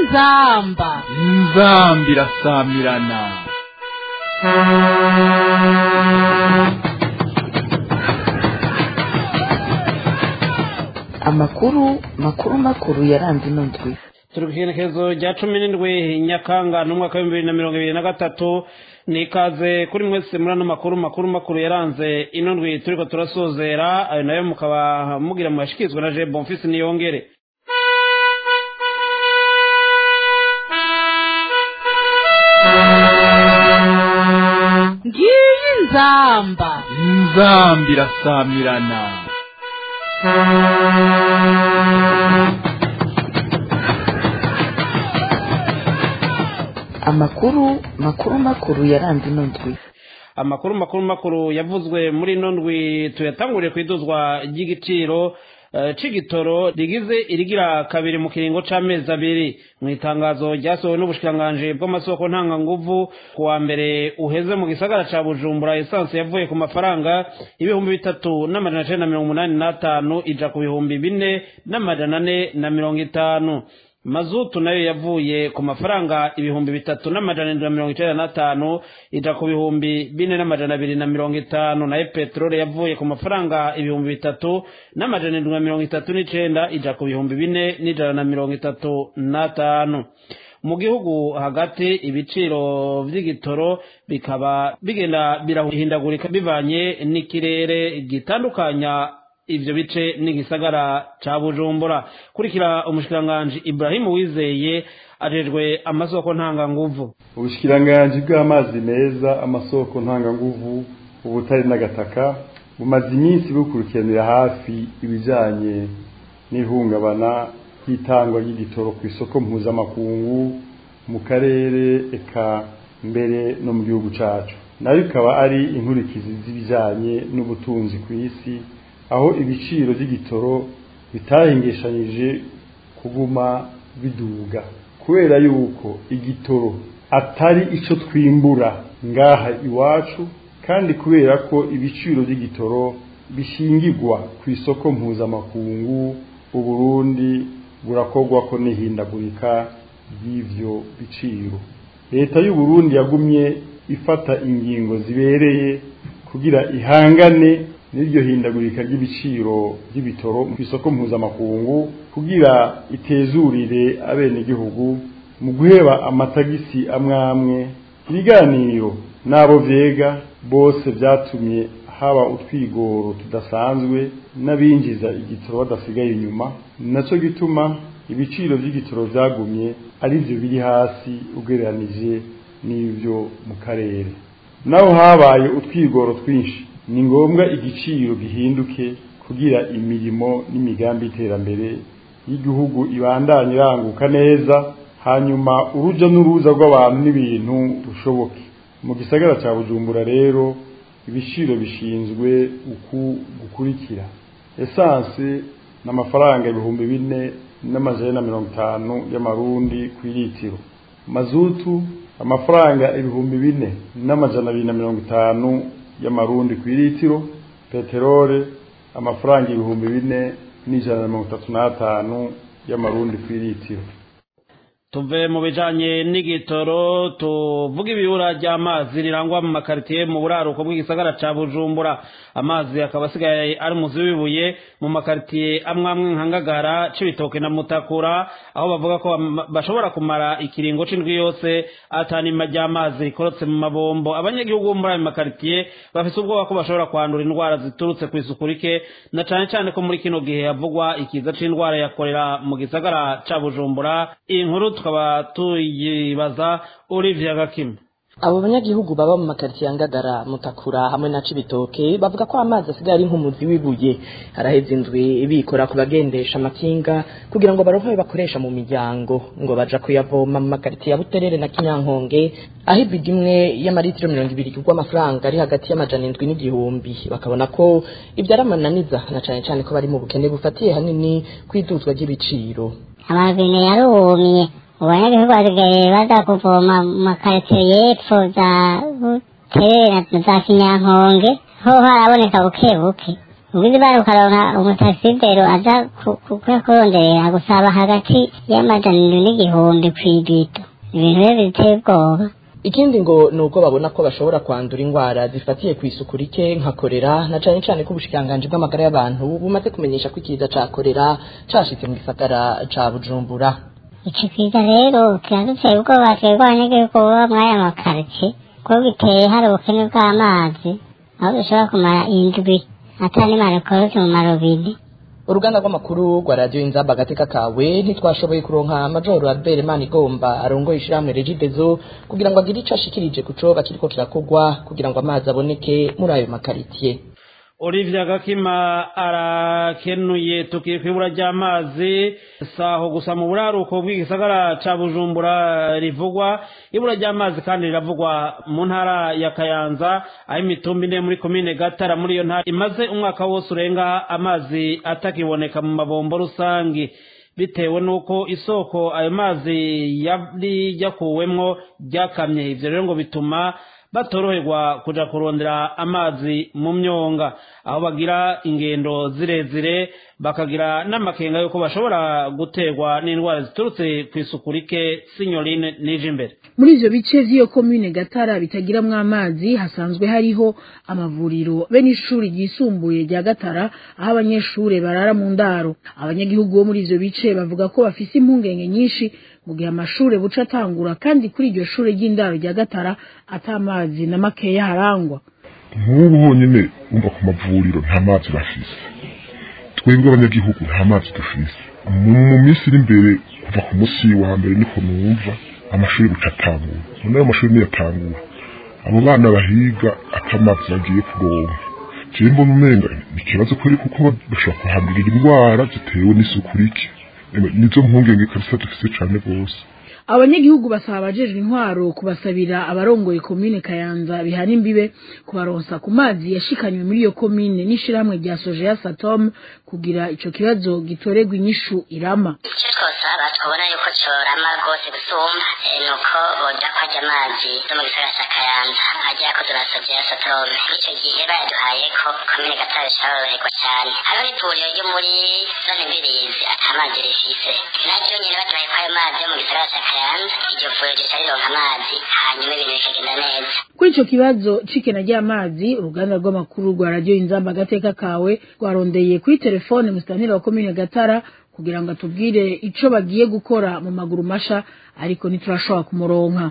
inzamba inzamba irasamirana amakuru makuru makuru yaranze ino ndwi turi ku iherekezo rya cumi n'indwi nyakanga n'umwaka w'ibihumbi bibiri na mirongo ibiri na gatatu ni ikaze kuri mwese muri ano makuru makuru makuru yaranze ino ndwi turiko turasozera ayo nayo mukaba mugira muyashikirizwa na je bonfisi niyongere ngiyi inzamba inzamba irasamirana amakuru makuru makuru yaranze ino ndwi amakuru makuru makuru yavuzwe muri ino ndwi tuyatanguriye ku iduzwa ry'igiciro eh, c'igitoro rigize irigira kabiri mu kiringo c'amezi abiri mu itangazo ryasohowe n'ubushikiranganji bw'amasoko ntanganguvu ku wa mbere uheze mu gisagara ca bujumbura esanse yavuye ku mafaranga ibihumbi bitatu n'amajana cenda na mirongo umunani n'atanu ija ku bihumbi bine n'amajana ane na mirongo itanu mazutu nayo yavuye ku mafaranga ibihumbi bitatu n'amajana indwi na mirongo icenda n'atanu ija ku bihumbi bine n'amajana abiri na mirongo itanu nayo peteroli yavuye ku mafaranga ibihumbi bitatu n'amajana indwi na mirongo itatu n'icenda ija ku bihumbi bine n'ijana na mirongo itatu n'atanu mu gihugu hagati ibiciro vy'igitoro bikaba bigenda birahindagurika bivanye n'ikirere gitandukanya ivyo bice n'igisagara ca bujumbura kurikira umushikiranganji ibrahimu wizeye ajejwe amasoko ntanganguvu ubushikiranganji bw'amazi meza amasoko ntanganguvu ubutare n'agataka bumaze iminsi bukurikiranira hafi ibijanye n'ihungabana ry'itangwa ry'igitoro ku isoko mpuzamakungu mu karere eka mbere no mu gihugu cacu nayo ikaba ari inkurikizi z'ibijanye n'ubutunzi ku isi aho ibiciro by'igitoro bitahingishanyije kuguma biduga kubera yuko igitoro atari ico twimbura ngaha iwacu kandi kubera ko ibiciro by'igitoro bishingirwa ku isoko mpuzamakungu uburundi burakorwa ko n'ihindagurika ry'ivyo biciro leta y'uburundi yagumye ifata ingingo zibereye kugira ihangane n'iryo hindagurika ry'ibiciro by'ibitoro ku isoko mpuzamakungu kugira itezurire abenegihugu mu guheba amatagisi amwe amwe ibiganiro n'abo vyega bose vyatumye haba utwigoro tudasanzwe n'abinjiza igitoro badasigaye inyuma naco gituma ibiciro vy'igitoro vyagumye ari vyo biri hasi ugereranije n'ivyo mu karere naho habaye utwigoro twinshi ni ngombwa igiciro gihinduke kugira imirimo n'imigambi y'iterambere y'igihugu ibandanye iranguka neza hanyuma uruja n'uruza rw'abantu n'ibintu rushoboke mu gisagara cya bujumbura rero ibiciro bishinzwe uku gukurikira esanse n'amafaranga ibihumbi bine n'amajana na mirongo itanu y'amarundi ku litiro mazutu amafaranga ibihumbi bine n'amajana abiri na mirongo itanu y'amarundi ku litiro peterole amafaranga ibihumbi bine n'ijana na mirongo itatu n'atanu y'amarundi ku litiro tuve mu bijanye n'igitoro tuvuga ibibura ry'amazi rirangwa mu makaritiye mu buraruko bw'igisagara ca bujumbura amazi akaba asigaye ari muzi w'ibuye mu makaritiye amwe amwe nka ngagara c'ibitoke na mutakura aho bavuga ko bashobora kumara ikiringo c'indwi yose atanima ry'amazi rikorotse mu mabombo abanyagihugu bo muri ayo makaritiye bafise ubwoba ko bashobora kwandura indwara ziturutse kw'isuku rike na cane cane ko muri kino gihe havugwa ikiza c'indwara ya korera mu gisagara ca bujumbura iyi nkuru tukaba tuyibaza Olivier Gakima abo banyagihugu baba mu makaritiye ya ngagara mutakura hamwe na cibitoke bavuga ko amazi asigaye ari nk'umuzi w'ibuye araheze indwi bikora ku bagendesha amakinga kugira ngo baronke ayo bakoresha mu miryango ngo baja kuyavoma mu makaritiye ya buterere na kinyankonge aho ibidi imwe y'amaritiro mirongo ibiri kugwa amafaranga ari hagati y'amajana indwi n'igihumbi bakabona ko ibyo ari amananiza na cane cane ko bari mu bukene bufatiye hanini kw'iduzwa ry'ibiciro amabine yarumye abanyagihugu basigaye baza kuvoma mu makaritsiye y'epfo za butere na za kinyankonge ho haraboneka buke buke ubundi bari ukaronka umutaxidero aza kuyakuronderera gusaba hagati y'amajana n'igihumbi kw'ibito ibintu rero biteye ubwoba ikindi ngo ni uko babona ko bashobora kwandura indwara zifatiye ku isuku rike nka korera na cane cane ko ubushikiranganji bw'amagara y'abantu bumaze kumenyesha ko ikiza ca korera cashitse mu gisagara ca bujumbura ico kiza rero kiraduteye ubwoba twebwe abanyagihugu baba mw'aya makaritsiye kuko giteye hari ubukene bw'amazi aho dushobora kumara indwi ata n'imana ikorotse mu marobine uruganda rw'amakuru rwa radiyo inzamba agateka kawe ntitwashoboye kuronka majoro albert manigomba arongoye ishirahamwe regidezo kugira ngo agire ico ashikirije ku coba kiriko kirakogwa kugira ngo amazi aboneke muri ayo makaritiye Olivia Gakima arakenuye tukiye kwibura ry'amazi saho gusa mu buraruko bw'igisagara ca Bujumbura rivugwa ibura ry'amazi kandi riravugwa mu ntara ya Kayanza aho imitumba ine muri komine Gatara muri iyo ntara imaze umwaka wose urenga amazi atakiboneka mu mabombo rusangi bitewe n'uko isoko ayo mazi yari yakuwemwo ryakamye ivyo rero ngo bituma batoroherwa kuja kurondera amazi mu myonga aho bagira ingendo zirezire bakagira n'amakenga yuko bashobora guterwa n'indwara ziturutse ku isuku rike sinyorine nije imbere muri ivyo bice vy'iyo komine gatara bitagiramwo amazi hasanzwe hariho amavuriro be n'ishuri ryisumbuye rya gatara aho abanyeshure barara mu ndaro abanyagihugu bo muri ivyo bice bavuga ko bafise impungenge nyinshi mu gihe amashure buca atangura kandi kuri iryo shure ry'indaro rya gatara ata mazi na makeya harangwa nk'ubu honyine wumva ku mavuriro nta mazi bafise twebwe abanyagihugu nta mazi dufise mu minsi iri imbere kuva ku munsi wa mbere niko numva amashuri buca atangura none ayo mashuri niyatangura abo bana bahiga atamazi bagiye kuronka jewe mbona umenga ni ikibazo kweri kuko bashobora kuhandurira indwara zitewe n'isuku rike nizo mpungenge kabisa dufise cane rwose abanyagihugu basaba abajejwe intwaro kubasabira abarongoye komine kayanza bihana imbibe kubaronsa ku mazi yashikanywe muri iyo komine n'ishirahamwe rya sojeya satom kugira ico kibazo gitorerwa inyishu irama icyo twosaba twabona yuko corama rwose gusumba ni uko boja kwaja amazi yo mu gisagara ca kayanza ajya yakoze na sojeya satom icyo gihe bayaduhaye ko komine gatare ishoboroherwa cyane hariho n'ivuriro ryo muri zone mbirizi ata mazi rifise naryo nyene baduhaye ko ayo mazi yo mu gisagara ca kayanza iryo vuriro rica rironka amazi hanyuma ibintu bikagenda neza kuri ico kibazo c'ikena ry'amazi uruganda rw'amakuru rwa radiyo inzamba agateka kawe rwarondeye kuri telefone musitanteri wa komine gatara kugira ngo atubwire ico bagiye gukora mu maguru masha ariko ntiturashobora kumuronka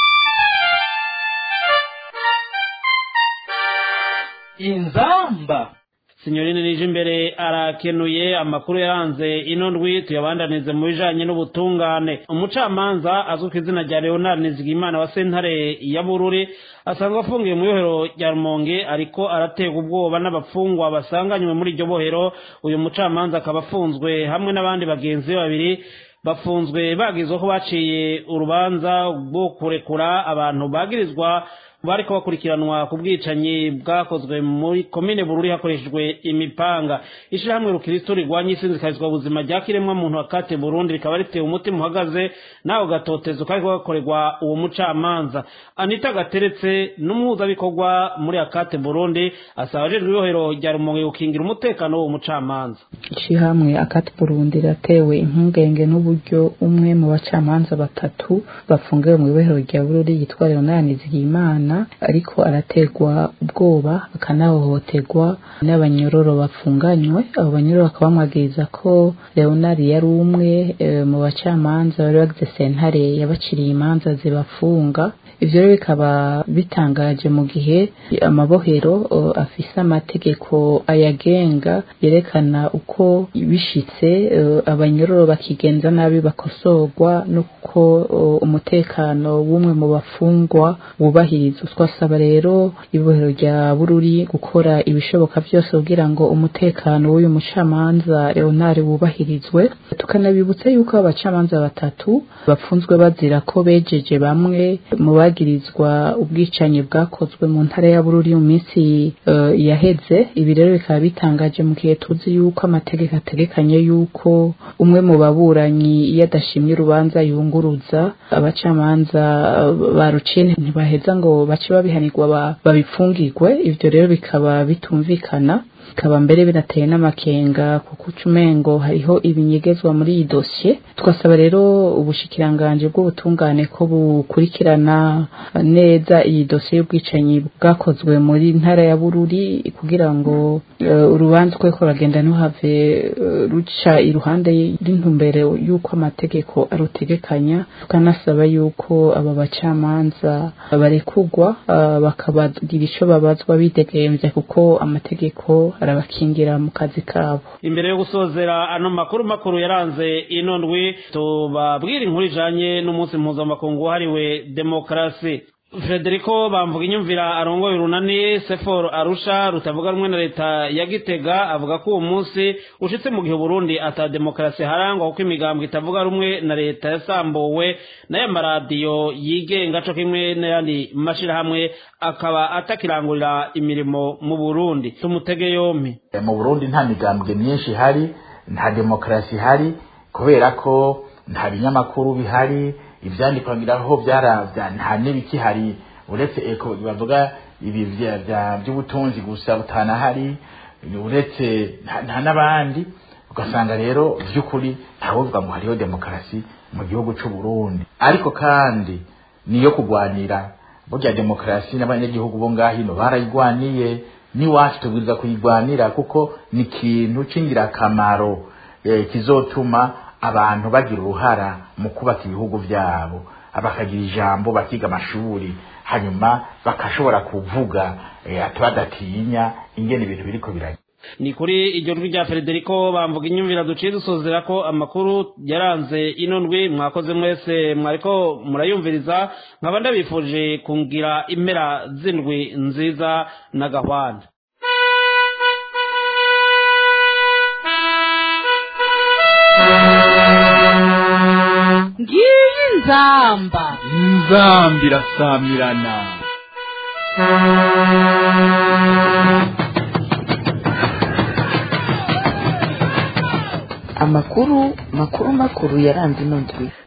inzamba sinyorine nije imbere arakenuye amakuru yaranze ino ndwi tuyabandanize mu bijanye n'ubutungane umucamanza azwi ku izina rya leonard nizigimana wa sentare ya bururi asanzwe afungiye mu ibohero rya rumonge ariko araterwa ubwoba n'abafungwa basanganywe muri iryo bohero uyu mucamanza akaba afunzwe hamwe n'abandi bagenzi be babiri bafunzwe bagizwe ko baciye urubanza rwo kurekura abantu bagirizwa bariko bakurikiranwa ku bwicanyi bwakozwe muri komine bururi hakoreshejwe imipanga ishirahamwe rukristo rigwanya isinzikarizwa buzima rya kiremwa muntu akate burundi rikaba ritewe umutima uhagaze nawe gatotezo kariko gakorerwa uwo mucamanza anita gateretse n'umuhuzabikorwa muri akate burundi asaba ajejwe ibohero rya rumonge gukingira umutekano w'uwo mucamanza ishirahamwe akati burundi ratewe impungenge n'uburyo umwe mu bacamanza batatu bafungiwe mu ibohero rya bururi yitwa leonard nizigimana ariko araterwa ubwoba akanahohoterwa n'abanyororo bafunganywe abo banyororo bakaba bamwagiriza ko leonard yari umwe e, mu bacamanza bari bagize sentare yabaciriye imanza zibafunga ivyo rero bikaba bitangaje mu gihe amabohero uh, afise amategeko ayagenga yerekana uko bishitse uh, abanyororo bakigenza nabi bakosorwa nuko uh, umutekano w'umwe mu bafungwa wubahirizwa twasaba rero ibohero rya bururi gukora ibishoboka byose kugira ngo umutekano w'uyu mucamanza leonard wubahirizwe tukanabibutsa yuko abacamanza batatu bafunzwe bazira ko bejeje bamwe mu bagirizwa ubwicanyi bwakozwe mu ntara ya bururi mu minsi uh, yaheze ibi rero bikaba bitangaje mu gihe tuzi yuko amategeko ategekanye yuko umwe mu baburanyi iyo adashimye urubanza yunguruza abacamanza uh, baruciye ntibaheza ngo bace babihanirwa babipfungirwe ivyo rero bikaba bitumvikana bikaba mbere binateye n'amakenga kuko ucumengo hariho ibinyegezwa muri iyi dosiye twasaba rero ubushikiranganje bw'ubutungane ko bukurikirana neza iyi dosiye y'ubwicanyi bwakozwe muri ntara ya bururi kugira ngo uh, urubanza uko ruriko ruragenda ntuhave uh, ruca iruhande y'intumbero y'uko amategeko arutegekanya tukanasaba yuko aba bacamanza barekugwa uh, bakabagira ico babazwa bidegemvya kuko amategeko arabakingira mu kazi kabo imbere yo gusozera ano makuru makuru yaranze ino ndwi tubabwira inkuru ijanye n'umunsi mpuzamakungu wahariwe demokarasi frederico bamvuga inyumvira arongoye urunani seforo arusha rutavuga rumwe na leta ya gitega avuga ko uwo munsi ushitse mu gihe uburundi ata demokarasi harangwa kuko imigambwe itavuga rumwe na leta yasambuwe n'aya maradiyo yigenga co kimwe n'ayandi mashirahamwe akaba atakirangurira imirimo mu burundi tumutege yompi mu burundi nta migambwe myinshi ihari nta demokarasi ihari kubera ko nta binyamakuru bihari ivyandikwa ngiraho byaravya nta n'ibikihari uretse eko bavuga ibi by'ubutunzi gusa butanahari uretse nta n'abandi ugasanga rero vy'ukuri ntawovuga ngo hariho demokarasi mu gihugu c'u Burundi ariko kandi niyo kugwanira burya demokarasi n'abanyagihugu bo ngahino barayigwaniye n'iwacu tubwiriza kuyigwanira kuko ni ikintu c'ingirakamaro eh, kizotuma abantu bagira uruhara mu kubaka ibihugu byabo bakagira ijambo bakiga amashuri hanyuma bakashobora kuvuga badatinya ingene ibintu biriko birajya ni kuri iryo jwi rya frederico bamvuga inyumvira duciye dusozera ko amakuru yaranze ino ndwi mwakoze mwese mwariko murayumviriza nkaba ndabifuje kungira impera z'indwi nziza na gahwana ngiyi nzamba inzamba irasamirana amakuru makuru makuru yaranze ino ndwi